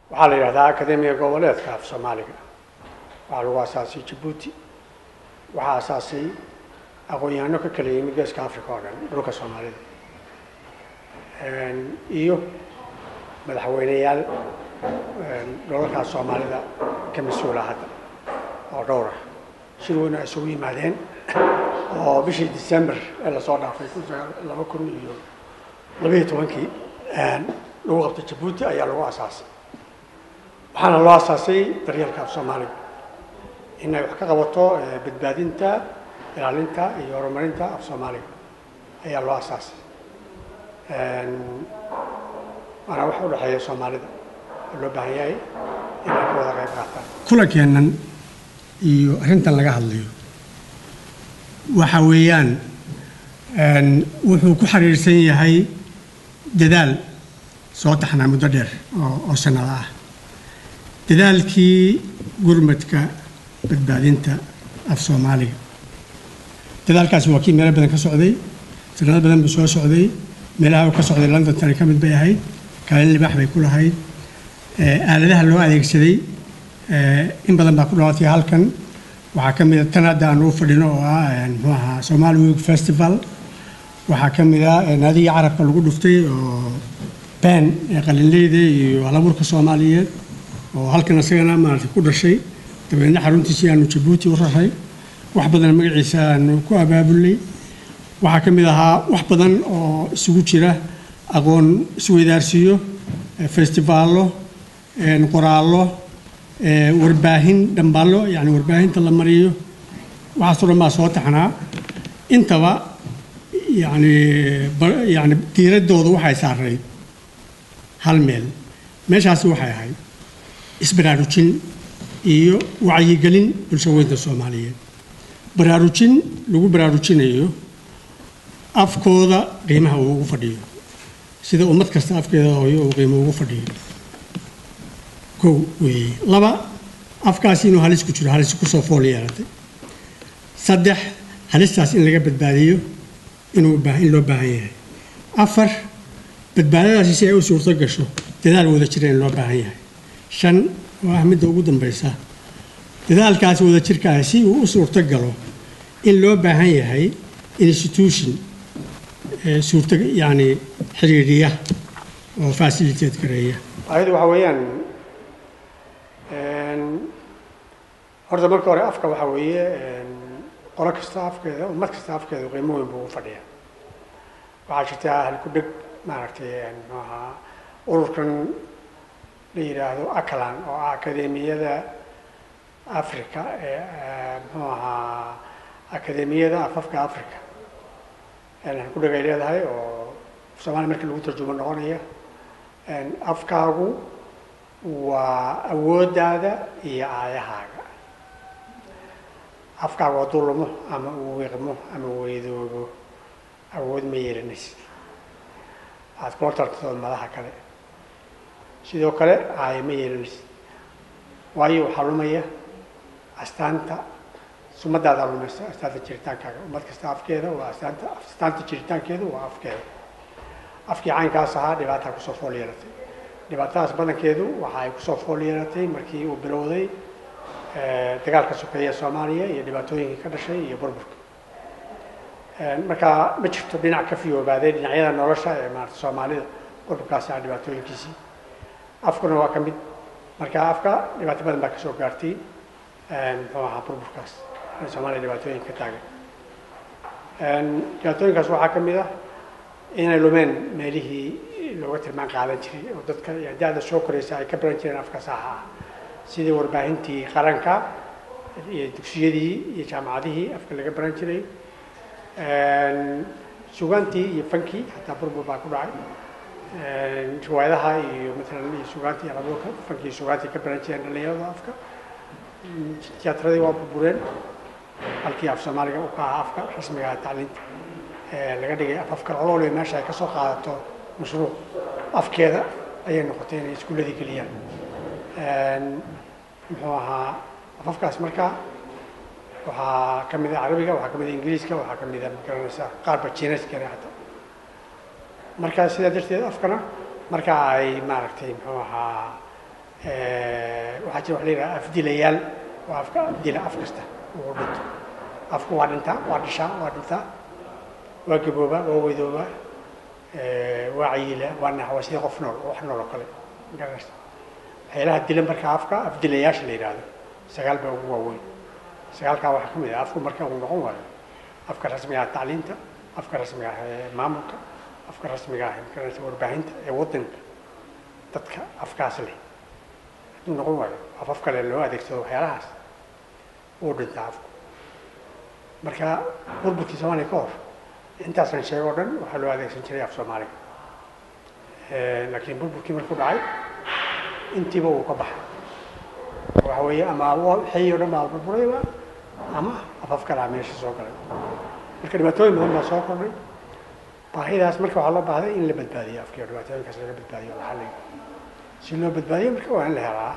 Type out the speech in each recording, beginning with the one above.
waxaa la yidhahdaa akademiga goboleedka af soomaaliga waxaa lagu asaasay jabuuti waxaa asaasay aqoon-yahano ka kala yimid geeska africa oo dhan dhulka soomaalida iyo madaxweyneyaal dholalkaas soomaalida ka mas-uula hadda oo dhowr ah shir weyn ay isugu yimaadeen oo bishii december ee lasoo dhaafay laba kun iyo labayo tobankii lagu qabtay jabuuti ayaa lagu asaasay waxaana loo asaasay daryeelka af soomaaliga inay wax ka qabato badbaadinta ilaalinta iyo horumarinta af soomaaliga ayaa loo asaasay waana wax u dhexeeya soomaalida oo loo baahan yahay inay ka wada qayb qaataan kulankeennan iyo arrintan laga hadlayo waxa weeyaan wuxuu ku xiriirsan yahay dadaal soo taxnaa muddo dheer oo sannado ah dadaalkii gurmadka badbaadinta af soomaaliga dadaalkaasi waa kii meelo badan ka socday sanado badan buu soo socday meelaha uu ka socday london tani ka mid bay ahayd kaalin libaax bay ku lahayd aaladaha loo adeegsaday in badan baa ku dhawaatay halkan waxaa ka mid a tan hadda aan ugu fadhino oo ah muxuu ahaa somali week festival waxaa ka mid a naadiga carabka lagu dhuftay oo baan ee qalinleyda iyo halaburka soomaaliyeed oo halkan isagana maaragtay ku dhashay dabeedna xaruntiisii aanu jabuuti u raray wax badan magaciisa aanu ku abaabulnay waxaa ka mid ahaa wax badan oo isugu jira aqoon isweydaarsiiyo festivaallo qoraallo warbaahin dhambaallo yani warbaahinta la mariyo waxaasoo dhan baa soo taxnaa intaba yani yani diiraddooda waxay saarayd hal meel meeshaasi waxay ahayd isbaraarujin iyo wacyigelin bulshaweynta soomaaliyeed baraarujin lagu baraarujinayo afkooda qiimaha uu ugu fadhiyo sida ummad kasta afkeeda hooyo uu qiimo ugu fadhiyo kow weeye laba afkaasi inuu halis ku jiro halis kusoo fool yeelatay saddex halistaas in laga badbaadiyo inuu in loo baahan yahay afar badbaadadaasi si ay u suurto gasho dadaal wada jira in loo baahan yahay shan oo ah midda ugu dambaysa dadaalkaasi wada jirkaah si uu u suurto galo in loo baahan yahay institution suurta yani xiriiriya oo facilitate gareeya ayadu waxa weeyaan horta marka hore afka waxa weeye qolo kasta afkeeda ummad kasta afkeeda qiimo weyn buu u fadhiya waxaa jirta halku-dheg maaragtay muxuu ahaa ururkan la yidhaahdo aclan oo ah akademiyada africa ee muxuu ahaa akademiyada afafka africa halku-dheg ay leedahay oo soomaaliya markii lagu tarjumo noqonaya afkaagu waa awooddaada iyo aayahaaga afkaagu hadduu lumo ama uu wiiqmo ama weydoobo awood ma yeelanaysid waxaad kula tartatood madaxa kale sidoo kale aayo ma yeelanaysid waayo waxaa lumaya astaanta sumadaada lumaysa astaanta jiritaankaaga ummad kasta afkeeda waa astaanta astaanta jiritaankeedu waa afkeeda afkii caynkaas ahaa dhibaataa kusoo fool yeelatay dhibaatadaas badankeedu waxa ay kusoo fool yeelatay markii uu bilowday dagaalka sokeeya soomaaliya iyo dhibaatooyinkii ka dhashay iyo burburka markaa ma jirto dhinac ka fiyoobaaday dhinacyada nolosha ee maarata soomaalida burburkaasi ah dhibaatooyinkiisii afkuna waa ka mid marka afka dhibaato badan baa kasoo gaartay muxuu ahaa burburkaas soomaaliya dhibaatooyinka ka taagan dhibaatooyinkaas waxaa ka mid ah inay lumeen meelihii looga tilmaan qaadan jiray oo dadka da-da soo koraysa ay ka baran jireen afka saaxa ah sidii warbaahintii qaranka iyo dugsiyadii iyo jaamacadihii afka laga baran jiray sugaantii iyo fankii xataa burbur baa ku dhacay riwaayadaha iyo maalan iyo sugaantii iyo rabuurka fankii iyo sugaantii ka baran jireen dhalinyarada afka tiyatradii waa burbureen halkii af soomaaliga u ka ahaa afka rasmiga tacliinta laga dhigay af afka olole meesha ay ka soo qaadato mashruuc afkeeda ayay noqotay inay iskuuladii geliyaan muxuu ahaa afafkaas marka waxaa ka mid a carabiga waxaa ka mid a ingiriiska waxaa ka mid a magaranaysaa qaarba jiinaskana hata marka sidaa darteed afkana marka ay maaragtay muxuu ahaa waxaa jira wax la yidhaha afdilayaal oo afka dila af kasta uu dhinto afku waa dhintaa waa dhishaa waa dhintaa waa gaboobaa waa weydooba waa cayiila waa nax waa sidii qof nool oo wax nool oo kale magaras waxyaalaha dila marka afka afdilayaasha la yidhaahdo sagaal baa ugu waaweyn sagaalkaa waxaa ka mid ah afku marka uu noqon waayo afka rasmiga ah tacliinta afka rasmiga ah ee maamulka afka rasmiga ah magarasa warbaahinta ee waddanka dadka afkaas leh hadduu noqon waayo af af kale loo adeegsado waxyaalahaas wuu dhintaa afku marka burburkii soomaaliya ka hor intaasan sheego o dhan waxaa loo adeegsan jiray af soomaaliga laakiin burburkii markuu dhacay intiiba uu ka baxay waxa weeye ama xeyi o dhan baa burburayba ama afaf kalaa meesha soo galay marka dhibaatooyin badan baa soo kordhay baahidaas marka waxaa loo baahday in la badbaadiyo afkii oo dhibaatooyinkaas laga badbaadiyo la xalliyo si loo badbaadiyo marka waa in la helaa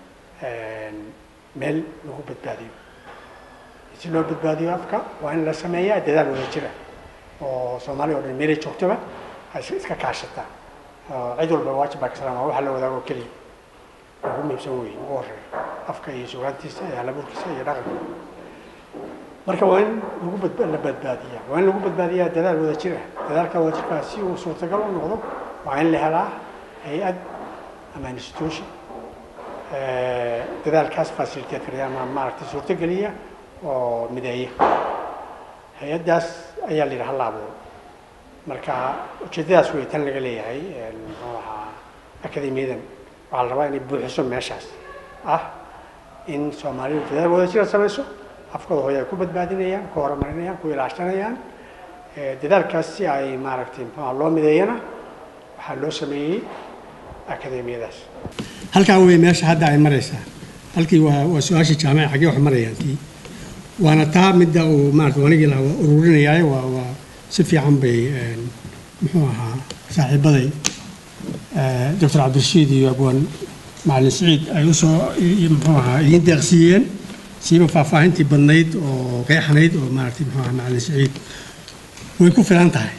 meel lagu badbaadiyo si loo badbaadiyo afka waa in la sameeyaa dadaal wada jira oo soomaaliya o dhan meelay joogtaba ay iska kaashataa cid walba waajib baa ka salaama waxa la wadaago keliya ugu muhiimsan wey ugu horeeya afka iyo sugaantiisa iyo halabuurkiisa iyo dhaqanka marka waa in lagu bad la badbaadiyaa waa in lagu badbaadiyaa dadaal wada jir ah dadaalka wada jirkaa si uu suurtagal u noqdo waa in la helaa hay-ad ama institution dadaalkaas faciliteed kariya ama maaragtay suurtogeliya oo mideeya hay-addaas ayaa la yidhi hala abuuro marka ujeedadaas wey tan laga leeyahay muxuu ahaa akademiyadan waxaa la rabaa inay buuxiso meeshaas ah in soomaalidu dadaal wada jira samayso afkooda hooy ay ku badbaadinayaan ku horumarinayaan ku ilaashanayaan dadaalkaas si ay maaragtay muxuuha loo mideeyana waxaa loo sameeyey akademiyadaas halkaa wey meesha hadda ay maraysaa halkii waa waa su-aashii jaamaca xaggee wax marayaan tii waana taa midda uu maarata wanigii laha waa ururinayaaye waa waa si fiican bay muxuu ahaa saaxiibaday doctor cabdirashiid iyo abwaan macalin siciid ay usoo muxuu ahaa idiin deeqsiiyeen siiba faahfaahintii badnayd oo qeexanayd oo maaragtay muxuu ahaa macalin siciid way ku filan tahay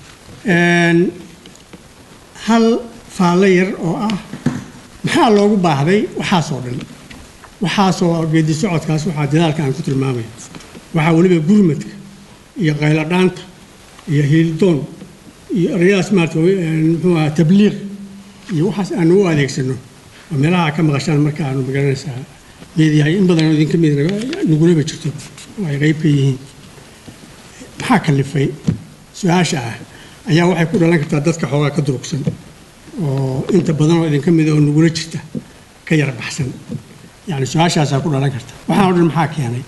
hal faallo yar oo ah maxaa loogu baahday waxaasoo dhan waxaasoo geedi socodkaas waxaa dadaalka aan ku tilmaamay waxaa weliba gurmadka iyo qayladhaanta iyo hiildoon iyo erayadaas maarata muxuu ahaa tabliiq iyo waxaas aanu u adeegsano oo meelaha ka maqashaan marka aanu magaranaysaa meediyahay in badan idinka mid nugulaba jirto oo ay qayb ka yihiin maxaa kalifay su-aasha ah ayaa waxay ku dhalan kartaa dadka xoogaa ka durugsan oo inta badan oo idinka mid oo nugula jirta ka yar baxsan yani su-aashaasaa ku dhalan karta waxaan o dhan maxaa keenay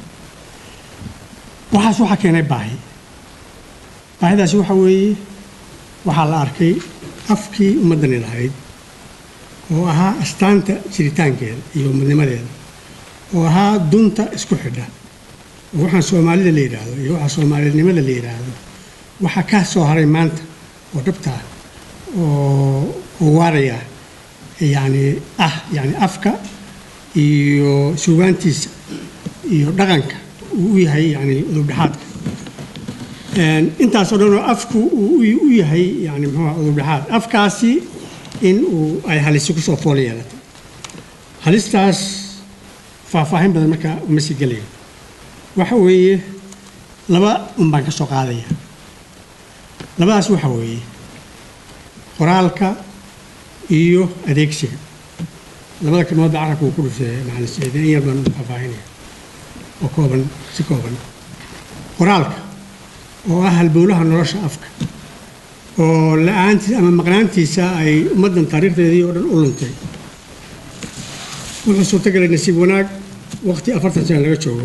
waxaas waxaa keenay baahi baahidaasi waxaa weeye waxaa la arkay afkii ummaddani lahayd oo ahaa astaanta jiritaankeeda iyo ummadnimadeeda oo ahaa dunta isku xidha oo waxaan soomaalida la yidhaahdo iyo waxaa soomaalinimada la yidhaahdo waxaa ka soo haray maanta oo dhabta ah oo oo waaraya yani ah yani afka iyo sugaantiisa iyo dhaqanka uu u yahay yani udubdhexaadka intaasoo dhan oo afku uu u yahay yani muxuuha udubdhexaad afkaasi in uu ay halisi kusoo fool yeelatay halistaas faahfaahin badan markaa uma sii gelayo waxa weeye laba un baan ka soo qaadaya labadaas waxa weeye qoraalka iyo adeegsiga labada kalmoodba carabka uu ku dhufay macalin saciid in yar baan u faahfaahinaya oo kooban si kooban qoraalka oo ah halbowlaha nolosha afka oo la-aantiisa ama maqnaantiisa ay ummaddan taariikhdeedii oo dhan u luntay wuxuu suurtagalay nasiib wanaag waqti afartan sana laga joogo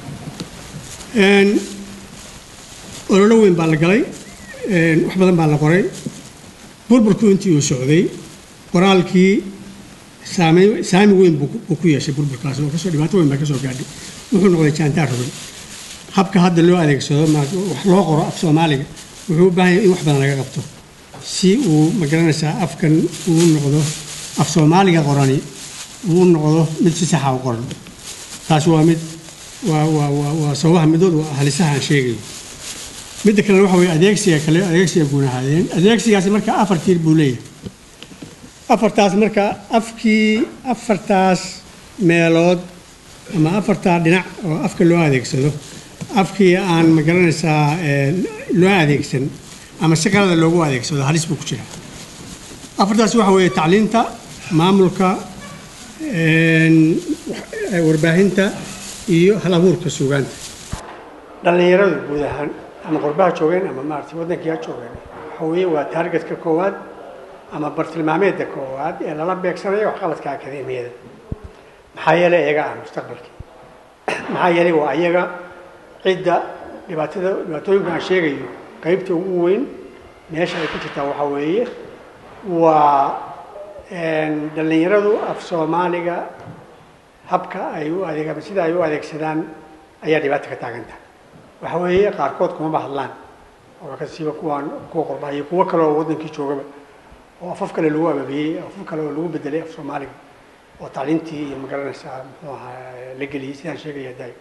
ololo weyn baa la galay wax badan baa la qoray burburku intii uu socday qoraalkii saamayn saami weyn buu ku yeeshay burburkaas oo kasoo dhibaato weyn baa ka soo gaadhay wuxuu noqday jaantaar rubin habka hadda loo adeegsado wax loo qoro af soomaaliga wuxuu u baahan yahay in wax badan laga qabto si uu magaranaysaa afkan uu noqdo af soomaaliga qorani uu noqdo mid si saxa u qoran taasi waa mid waa waa waa waa sababaha midood waa halisaha aan sheegayo midda kalena waxa weeye adeegsiga kale adeegsiga guunahaadeen adeegsigaasi marka afar tiir buu leeyahay afartaas marka afkii afartaas meelood ama afartaa dhinac oo afka loo adeegsado afkii aan ma garanaysaa loo adeegsan ama si qalada loogu adeegsado halis buu ku jira afartaas waxa weeye tacliinta maamulka warbaahinta iyo hal abuurka suugaanta dhallinyaradu guud ahaan ama qurbaha joogeen ama maaragtay waddankii ha joogeen waxa weeye waa taargetka koowaad ama bartilmaameedka koowaad ee lala beegsanayo waxqabadka akademiyada maxaa yeelay iyaga ah mustaqbalkii maxaa yeelay waa iyaga cidda dhibaatada dhibaatooyinka aan sheegayo qaybta ugu weyn meesha ay ku jirtaa waxaa weeye waa dhallinyaradu af soomaaliga habka ay u adeeg ama sida ay u adeegsadaan ayaa dhibaata ka taaganta waxa weeye qaarkood kumaba hadlaan oo kasiiba kuwaan kuwa qurbaha iyo kuwo kale oo waddankii joogaba oo afaf kale lagu ababiyey afaf kale oo lagu bedelay af soomaaliga oo tacliintii iyo magaranaysaa muxuu ahaa la geliyey sidaan sheegaya daay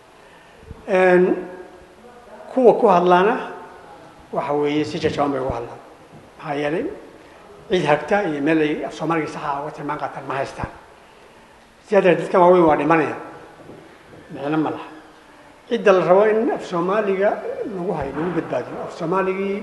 kuwa ku hadlaana waxa weeye si jajaban bay ugu hadlaan maxaa yeelay cid hagta iyo meel ay af soomaaliga saxa uga tilmaan qaataan ma haystaan sidaa darteed dadkan waaweyn waa dhimanaya micno ma laha cidda la rabo in af soomaaliga lagu hayo lagu badbaadiyo af soomaaligii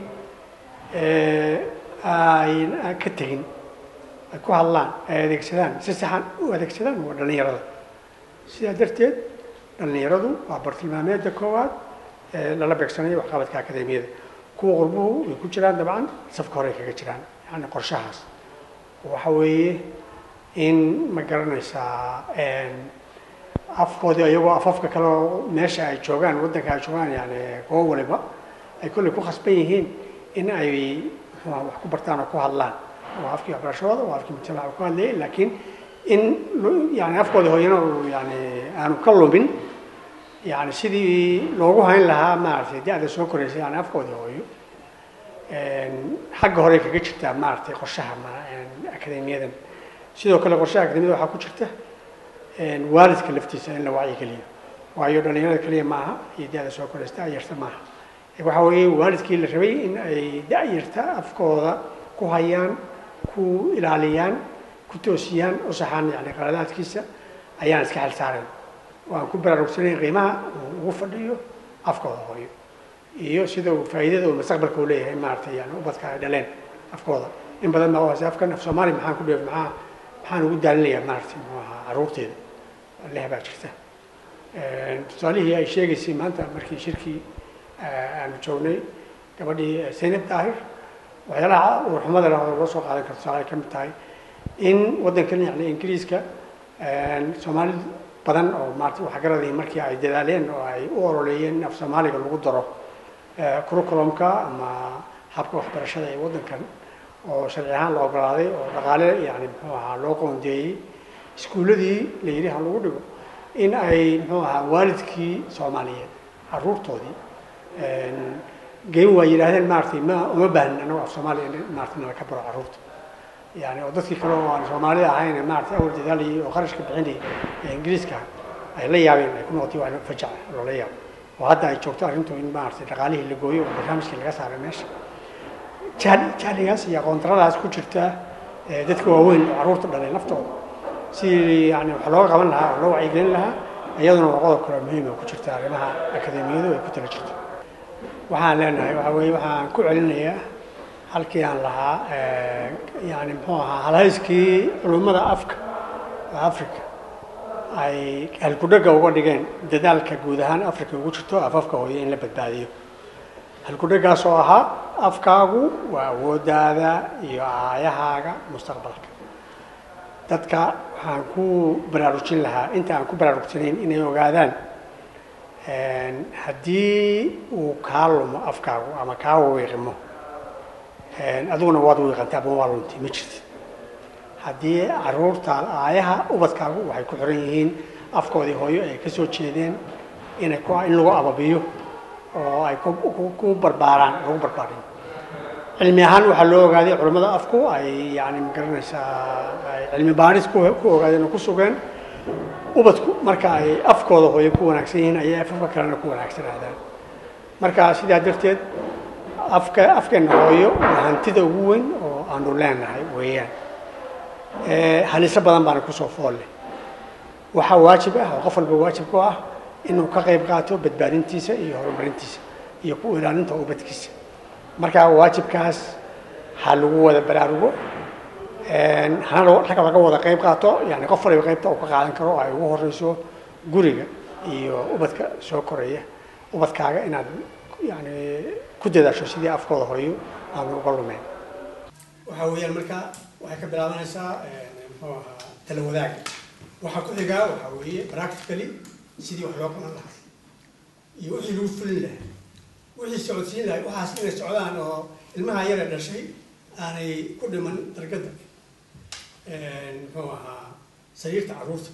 ay ka tegin ay ku hadlaan ay adeegsadaan si saxan u adeegsadaan waa dhallinyarada sidaa darteed dhallinyaradu waa bartilmaameedda koowaad ee lala beegsanayo waxqabadka akademiyada kuwa qurbuhu way ku jiraan dabcan safka hore ay kaga jiraan yani qorshahaas waxa weeye in ma garanaysaa afkoodii iyagoo afafka kale oo meesha ay joogaan waddanka ay joogaan yani goob waliba ay kolley ku khasban yihiin in ay muxuuha wax ku bartaan oo ku hadlaan waa afkii waxbarashadooda waa afkii mujtamaca ku hadlayay laakiin in yani afkoodii hooyana uu yani aanu ka lumin yani sidii loogu hayn lahaa maaragtay da-da soo koraysa yani afkoodii hooyo xagga hore kaga jirtaa maaragtay qorshaha akademiyadan sidoo kale qorshaha akademiyada waxaa ku jirta waalidka laftiisa in la wacyigeliyo waayo dhalinyarada keliya maaha iyo da-da soo koraysta ayarta maaha waxa weeye waalidkii la rabay in ay da-yarta afkooda ku hayaan ku ilaaliyaan ku toosiyaan u saxaan yani qaladaadkiisa ayaan iska xil saarayn waan ku baraarugsanayn qiimaha uu ugu fadhiyo afkooda hooyo iyo sida uu faa'iidada uu mustaqbalka u leeyahay maaragtay yani ubadka ay dhaleen afkooda in badan baa uhaysa afkan af soomaali maxaan ku dheef maxaa maxaan ugu daalinayaa maaragtay muxuu ahaa carruurteeda leh baa jirta tusaalihii ay sheegaysay maanta markii shirkii aanu joognay gabadhii zaynab daahir waxyaalaha uurxumada leh oo loo soo qaadan karo tusaale ay ka mid tahay in waddankan yani ingiriiska soomaali badan oo maarata waxgaradii markii ay dadaaleen oo ay u ololeeyeen in af soomaaliga lagu daro curriculumka ama habka waxbarashada ee waddankan oo sharci ahaan la ogolaaday oo dhaqaale yani muxuu ahaa loo qoondeeyey iskuulladii la yidhi ha lagu dhigo in ay muxuu ahaa waalidkii soomaaliyeed carruurtoodii geyn waa yidhaahdeen maaratay ma uma baahnin annago af soomaaliya in maarata nala ka baro carruurta yani oo dadkii kale oo aan soomaalida ahayn maarata awal dadaalayay oo qarashka bixinayay ee ingiriiska ay la yaabeen ay ku noqotay wax fajac loola yaabo oo hadda ay joogto arrintu in maaragtay dhaqaalihii la gooyo oo barnaamijkii laga saaray meesha jahli jahligaas iyo aqoontaradaas ku jirta dadka waaweyn oo carruurta dhalay laftooda si yani wax looga qaban lahaa oo loo wacyigelin lahaa iyaduna waa qodob kale muhiim oo ku jirta arrimaha akademiyadu ay ku tala jirto waxaan leenahay waxa weeye waxaan ku celinayaa halkii aan lahaa yani muxuu ahaa halhayskii culummada afka africa ay halkudhaga uga dhigeen dadaalka guud ahaan africa ugu jirto afafka hooyo in la badbaadiyo halkudhagaas oo ahaa afkaagu waa awoodaada iyo aayahaaga mustaqbalka dadka waxaan ku baraarujin lahaa inta aan ku baraarugsanayn inay ogaadaan haddii uu kaa lumo afkaagu ama kaa wiiqimo adiguna waad wiiqantay ama waa luntay ma jirtid haddii caruurta aayaha ubadkaagu waxay ku xiran yihiin afkoodii hooyo ay ka soo jeedeen inay ku in lagu ababiyo oo ay ku barbaaraan lagu barbaariyo cilmi ahaan waxaa loo ogaaday culimmada afku ay yani magaranaysaa ay cilmi baaris ku ku ogaadeen oo ku sugeen ubadku marka ay afkooda hooyo ku wanaagsan yihiin ayay afafka kalena ku wanaagsanaadaan marka sidaa darteed afka afkeena hooyo waa hantida ugu weyn oo aanu leenahay weeyaan haliso badan baana kusoo foolle waxaa waajib ah oo qof walba waajib ku ah inuu ka qayb qaato badbaadintiisa iyo horumarintiisa iyo ku ilaalinta ubadkiisa marka waajibkaas ha lagu wada baraarugo hana ragga laga wada qayb qaato yani qof waliba qaybta uu ka qaadan karo oo ay ugu horeyso guriga iyo ubadka soo koraya ubadkaaga inaad yani ku dadaasho sidii afkooda horeyo aanu uga lumeyn waxaa weeyaan marka waxay ka bilaabanaysaa muxuu ahaa tala wadaaga waxaa ku xigaa waxaa weeye practically sidii wax loo qaban lahaa iyo wixii lagu fulin lahaa wixii socodsiin lahay waxaas inay socdaan oo ilmaha yara dhashay aanay ku dhiman dargada muxuu ahaa sariirta caruurta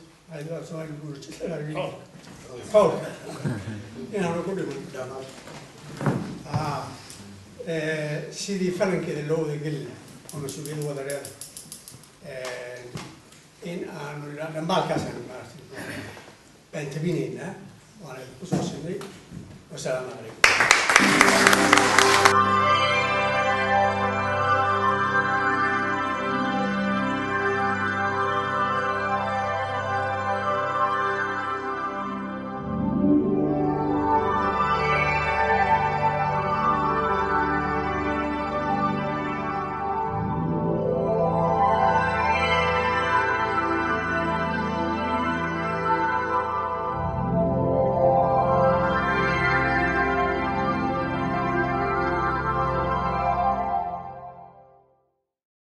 xoolka inaanu ku dhiman sidii falankeeda loo wada geli lahaa oo mas-uuliyad wada leedahay in aanu dhambaalkaasaan maaragtay baan tabinaynaa waana kusoo sinay wasalaamu calaykum